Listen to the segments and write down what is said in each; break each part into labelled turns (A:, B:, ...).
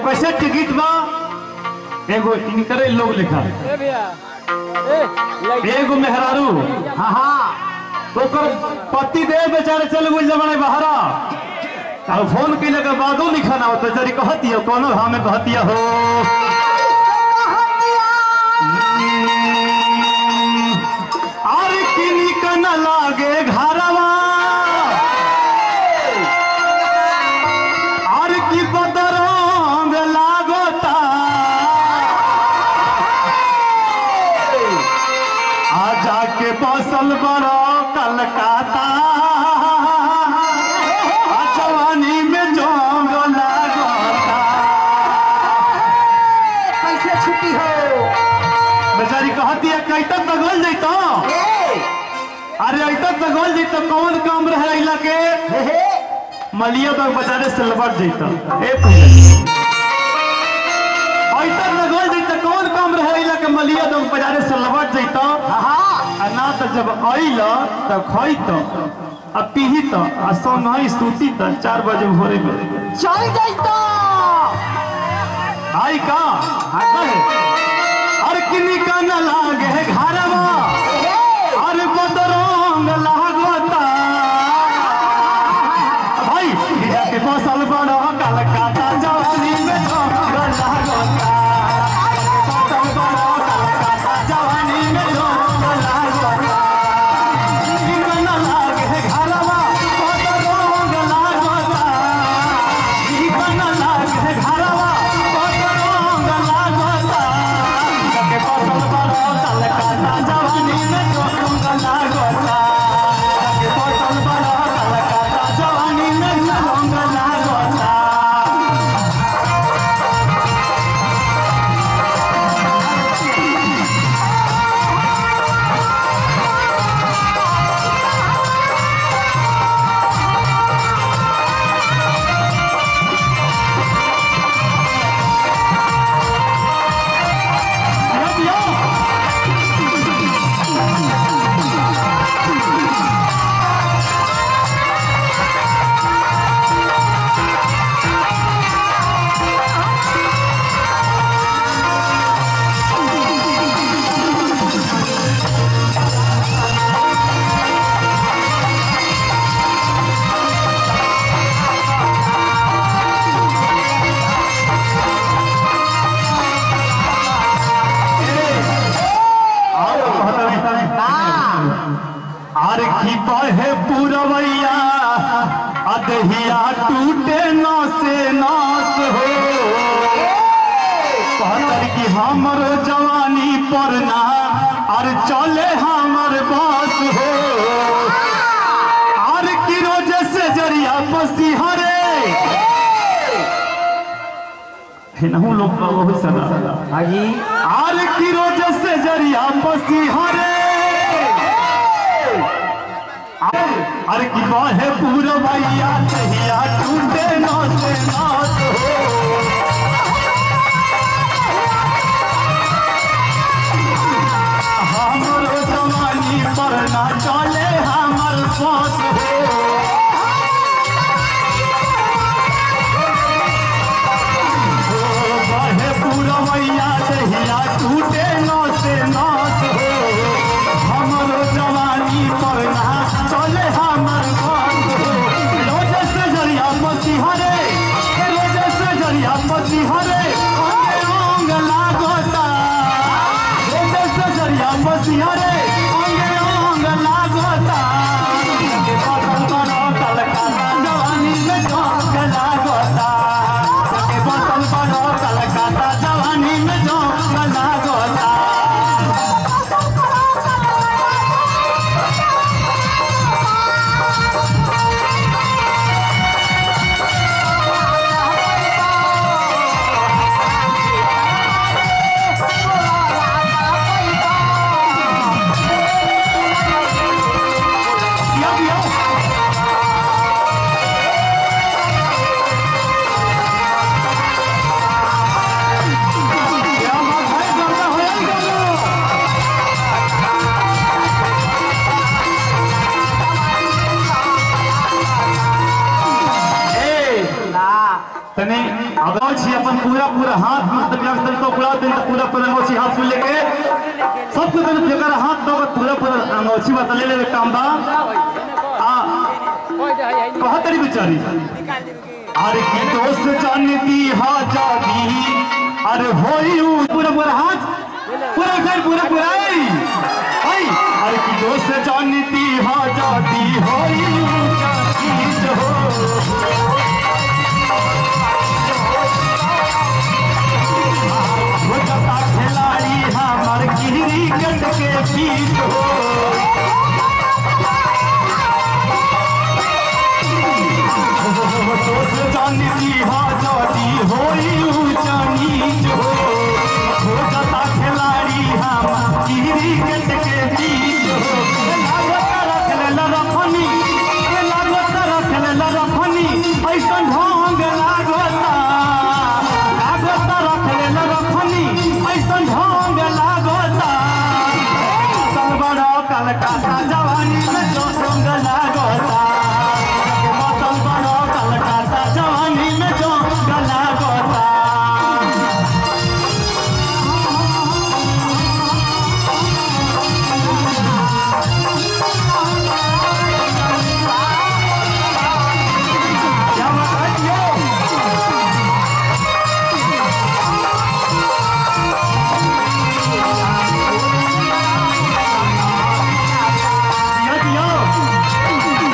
A: कैसे टिकट बा एगो इनकरे लोग लिखा
B: ए भैया ए लाइट
A: एगो मेहरारू
C: हाँ हाँ
A: तो ओकर पति देव बेचारे चल गई जमाने बहरा और फोन कैले के बादो लिखा ना होता जरी कहती हो कोनो भाव में कहती हो और किनी का न लागे घरवा और की बदरंग लागता आ जाके बसल बड़ो कलकत्ता आ जवानी में जोंग लागता
C: कैसे छुट्टी हो
A: बेचारी कहती है कैतक तो गोल जैतो
C: ए,
A: अरे ऐतक तो गोल जैतो कौन काम रहे इला के
C: हे, हे,
A: मलिया तो बेचारे सिलवर जैतो ए पहले ऐतक तो गोल जैतो कौन काम रहे इला के मलिया तो बेचारे सिलवर जैतो
C: हाँ
A: आ ना तो जब अइल तो खइत आ पीहित आ संगहि सूती त चार बजे भोरे में
C: चल जाई तो
A: आई का आता है अरे किनी का न लागे घरवा अरे बदरंग लागता भाई हिया के फसल बड़ा कलकत्ता जवानी में जोंग लागता फसल बड़ा कलकत्ता जवानी में जोंग लागता किनी का न लागे घरवा बदरंग लागता किनी का न लागे घरवा बदरंग लागता के फसल बड़ा कलकत्ता जवानी में जोंग लागता के फसल बड़ा कलकत्ता जवानी में जोंग लागता Yo, yo. और कहता रहता है आर की बहे पुरवैया अदहिया टूटे नौसे नास हो कहतर की हमर जवानी पर ना और चले हमर बास हो आर की रोज से जरिया बसी हरे हेनहु लोग का बहुत सदा
C: हाँ जी
A: आर की रोज से जरिया बसी हरे अरे की बाहे पूरा भैया तहिया टूटे नौ से नाच हो हमरो जवानी पर ना चले हमर पास हो बाहे पूरा भैया तहिया टूटे नौ से नाच हो हमरो जवानी पर ना चले हमर बात हो रोज से जरिया पसी हरे रोज से जरिया पसी हरे अंगे अंग लागता रोज से जरिया पसी हरे अंगे अंग लागता के फसल बड़ा कलकत्ता जवानी में जोंग लागता के फसल बड़ा कलकत्ता जवानी में जोंग लागता दिया दिया क्या बात है गंगा हो या गंगा ए
C: ना
A: तने अब छी अपन पूरा पूरा हाथ मतलब जब तक तो पूरा दिन पूरा पूरा अंगोछी हाथ में लेके सबको दिन फेकर हाथ दो पूरा पूरा अंगोछी बता ले ले काम बा आ कहत तरी बेचारी अरे की दोस्त जानती हा जादी अरे होई उ पूरा पूरा हाथ पूरा कर पूरा पूरा आई आई अरे की दोस्त जानती हा जादी होई उ जादी जो हो जता खिलाड़ी हमर क्रिकेट के पीठ हो दोस्त जानती हा जादी होई ऊंचा नीच हो हो जता खिलाड़ी हम क्रिकेट के बीच हो लागत रख ले लरफनी लागत रख ले लरफनी ऐसा ढोंग लागता लागत रख ले लरफनी ऐसा ढोंग लागता कल बड़ा कलकत्ता जवानी में जो ढोंग लागता मौसम बड़ा कलकत्ता जवानी में जो गला गोता क्या बात है यो? दिया दिया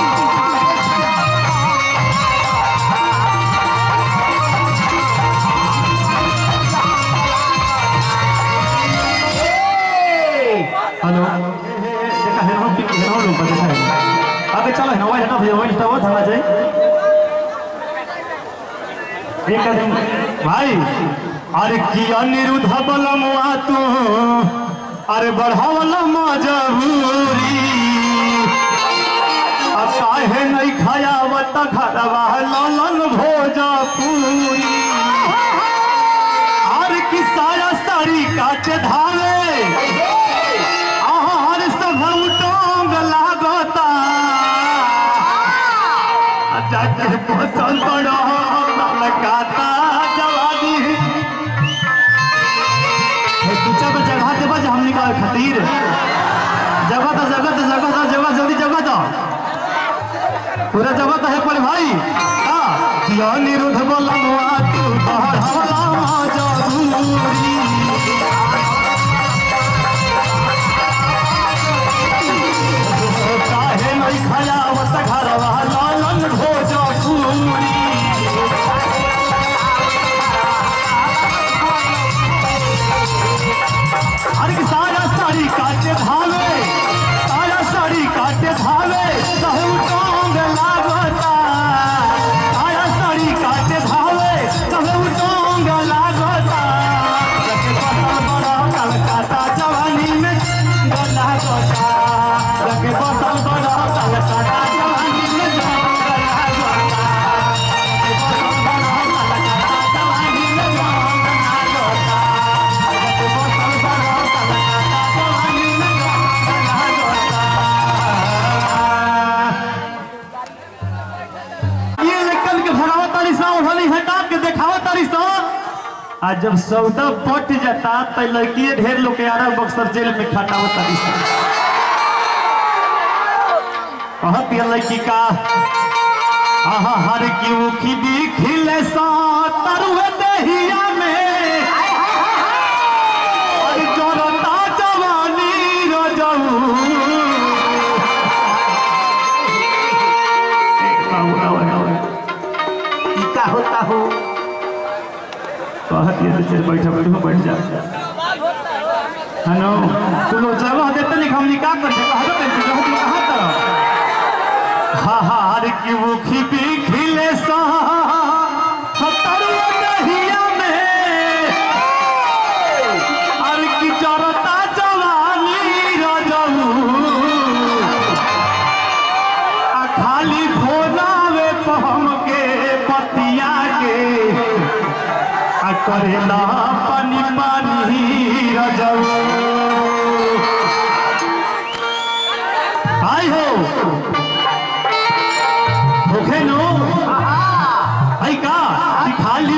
A: हेलो देखा है हम पिक है लोग देखा है आगे चलो है ना वही हटा भैया वही हटा वो थमा जाए एक दिन भाई अरे की अनिरुद्ध बलमुआ तू अरे बढ़ावला मजबूरी अब काहे नहीं खायावत घरवा ललन भोजपुरी हर की साया साड़ी काट धावे हर सब उटोंग लागता जाके पसंद पड़ो लगाता जवानी पीछा पे जगह दे बज हमनी का खातिर जगह तो जगह तो जगह तो जगह जल्दी जगह तो पूरा जगह तो है पर भाई हां किया निरुद्ध बोलमुआ तू बाहर हवला जरूरी काहे नहीं खयावत घरवा लालन भोजपुरी अरे कि सारा साड़ी काटे भावे सारा साड़ी काटे भावे कहू टोंग लागता सारा साड़ी काटे भावे कहू टोंग लागता जके बसल बड़ा कलकत्ता जवानी में गला गोता जके बसल बड़ा कलकत्ता जवानी में गला गोता जके बसल बड़ा कलकत्ता जवानी में गला गोता जके बसल बड़ा कलकत्ता जवानी में गला गोता ये लेकर के भगावत तारी सा उठली हटा के देखावत तारी सा आ जब सौदा पट जाता तो लड़की ढेर लोग के आरा बक्सर जेल में खटावत तारी सा कहत ये लड़की का आहा हर की उखी भी खिले सा तरुए दहिया में और जोरता जवानी रजऊ बाबू बाबू बाबू
C: ई का होता हो
A: कहत ये चल बैठा बैठो बैठ जा हेलो तू लोग जगह देते नहीं हम निकाह कर दे कहा तो तू जगह तू कहां तरह हा हा हर की वो खिपी खिले सा हतर दहिया में हर की जरता जवानी रजऊ आ खाली भोलावे पहम के पतिया के आ करेला पानी पानी रजऊ आई हो भूखे नो आई का कि खाली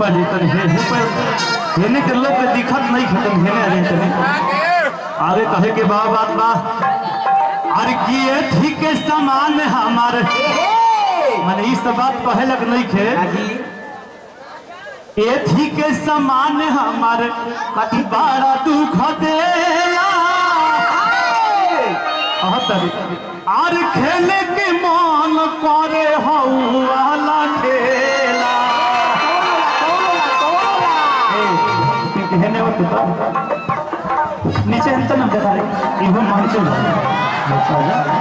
A: आ जाई तनी हे हे पर हेने के लोग के दिखत नहीं खत्म हेने आ जाई तनी आगे कहे के बा बात बा अरे किए ठीक के समान हमार माने ई सब बात कहे लग नहीं खे
C: हाजी
A: ए ठीक के समान हमार कति बड़ा दुख देला अहतरी आर खेले के मन करे हऊ वाला खेला ए, हेने हो तो नीचे हम तो न देखा रे इहो मान चलो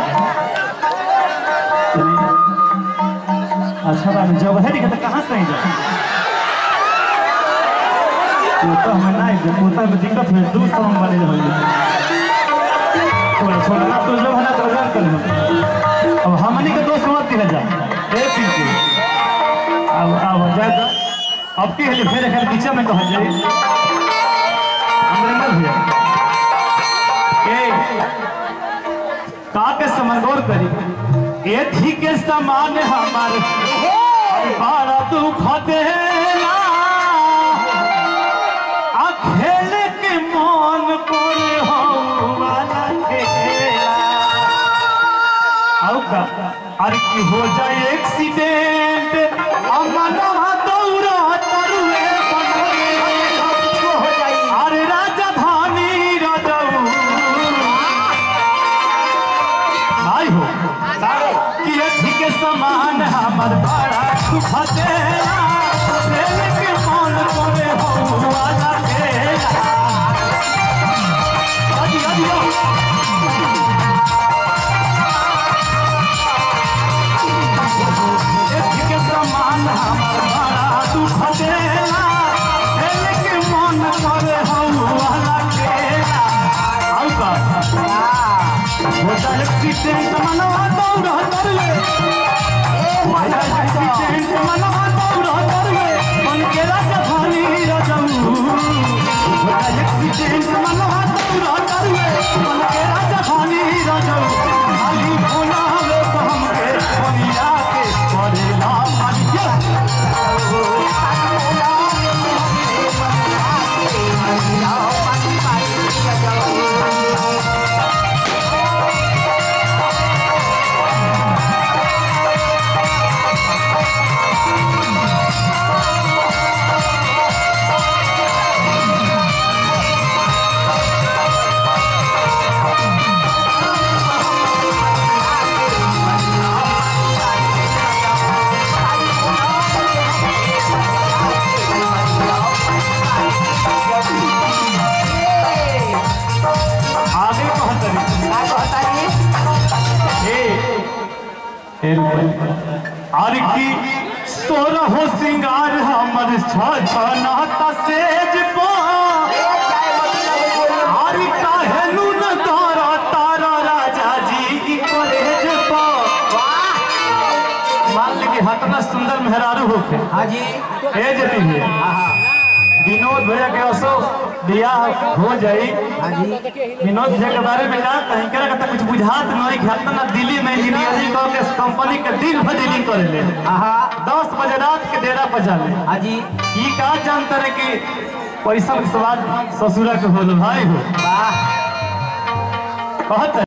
A: अच्छा बात जब है दिखा तो कहाँ से जा तो हमें ना है पोता में दिक्कत है दू सौ बने रहो छोड़ छोड़ ना तो जब है ना तो जान कर अब हमनी के दोस्त मत दिया जा ए पिंकी अब अब जा जा अब के लिए फिर अगर पीछे में कहा जाए अमरिंदर भैया ए का के समझौर करी ए ठीक के समान हमार बारा दुख देला आ खेल के मन करे हो वाला खेला आउ का अरे की हो जाए एक्सीडेंट अमनवा दौड़ा तरुए बनरे
C: हो जाई
A: अरे राजधानी राजऊ भाई हो कि अथी के समान हमर बड़ा सुख देला खेल के मन करे हो वाला खेला अजी अजी अथी के समान हमर बड़ा सुख देला खेल के मन करे हो वाला खेला आउ का होता एक्सीडेंट मनवा दौड़ करवे होता एक्सीडेंट मनवा दौड़ करवे मन के राजधानी रजऊ होता एक्सीडेंट मनवा दौड़ करवे मन के राजधानी रजऊ खाली होना हवे तो हमके बनिया के पड़ेला मारिया आगे कहतरी हे और की तोरा हो सिंगार हमर छ छ नाता सेज पा और काहे न तारा तारा राजा जी की कॉलेज पा मान ली कि हतना सुंदर मेहरारू होके
C: हाजी
A: हे जती है विनोद भैया के असो बियाह हो जाई
C: हाजी
A: विनोद भैया के बारे में जान कहीं करा का कुछ बुझात नहीं खाता ना दिल्ली में इंजीनियरिंग कर के कंपनी के दिन भर डीलिंग करे ले
C: आहा
A: दस बजे रात के डेरा पर जाले
C: हाजी
A: ई का जानते रहे कि पैसा के सवाल ससुरा के होल भाई हो
C: वाह
A: कहत